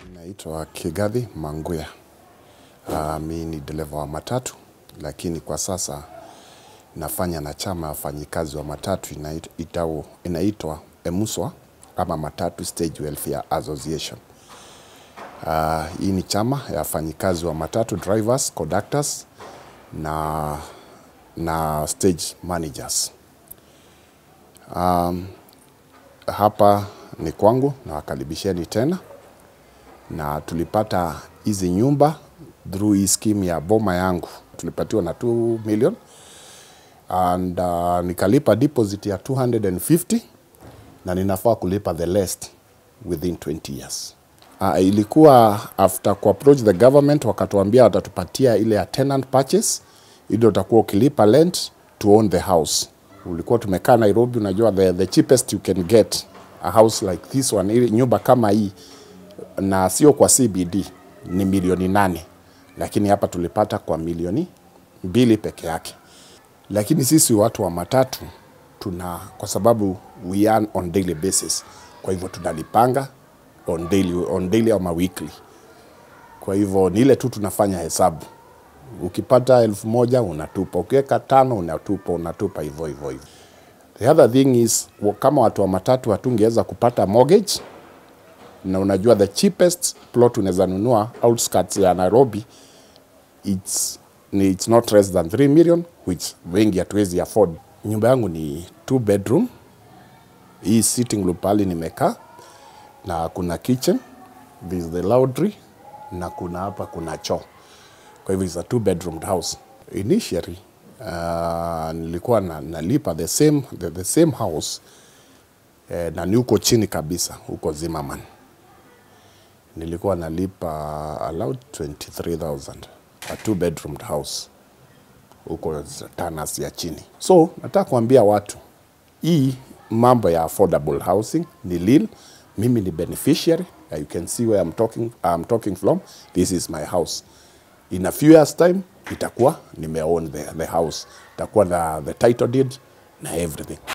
Naitwa Kigathi Manguya. Uh, mi ni dereva wa matatu, lakini kwa sasa nafanya na chama ya wafanyikazi wa matatu inait- itao- inaitwa EMUSWA ama Matatu Stage Welfare Association. Uh, hii ni chama ya wafanyikazi wa matatu drivers, conductors na, na stage managers. Um, hapa ni kwangu, nawakaribisheni tena na tulipata hizi nyumba through hii scheme ya boma yangu, tulipatiwa na 2 million and uh, nikalipa deposit ya 250 na ninafaa kulipa the rest within 20 years. Uh, ilikuwa after ku approach the government wakatuambia watatupatia ile ya tenant purchase, ili utakuwa ukilipa rent to own the house. Ulikuwa tumekaa Nairobi, unajua the, the cheapest you can get a house like this one, ili nyumba kama hii na sio kwa CBD ni milioni nane, lakini hapa tulipata kwa milioni mbili peke yake. Lakini sisi watu wa matatu tuna, kwa sababu we earn on daily basis, kwa hivyo tunalipanga on daily, on daily ama weekly. Kwa hivyo ni ile tu tunafanya hesabu, ukipata elfu moja unatupa, ukiweka tano unatupa, unatupa hivyo hivyo hivyo. The other thing is wa- kama watu wa matatu hatungeweza kupata mortgage na unajua the cheapest plot unaweza nunua outskirts ya Nairobi it's, ni, it's not less than 3 million which wengi hatuwezi afford. Nyumba yangu ni two bedroom, hii sitting room pale nimekaa na kuna kitchen, this is the laundry na kuna hapa kuna choo. Kwa hivyo it's a two bedroom house. Initially uh, nilikuwa na, nalipa the same, the, the same house eh, na ni huko chini kabisa huko Zimmerman nilikuwa nalipa allowed 23000 a two bedroom house huko Tanas ya chini. So nataka kuambia watu hii mambo ya affordable housing ni real. Mimi ni beneficiary. Uh, You can see where I'm talking, I'm talking from. This is my house. In a few years time itakuwa nimeown the, the house, itakuwa the, the title deed na everything.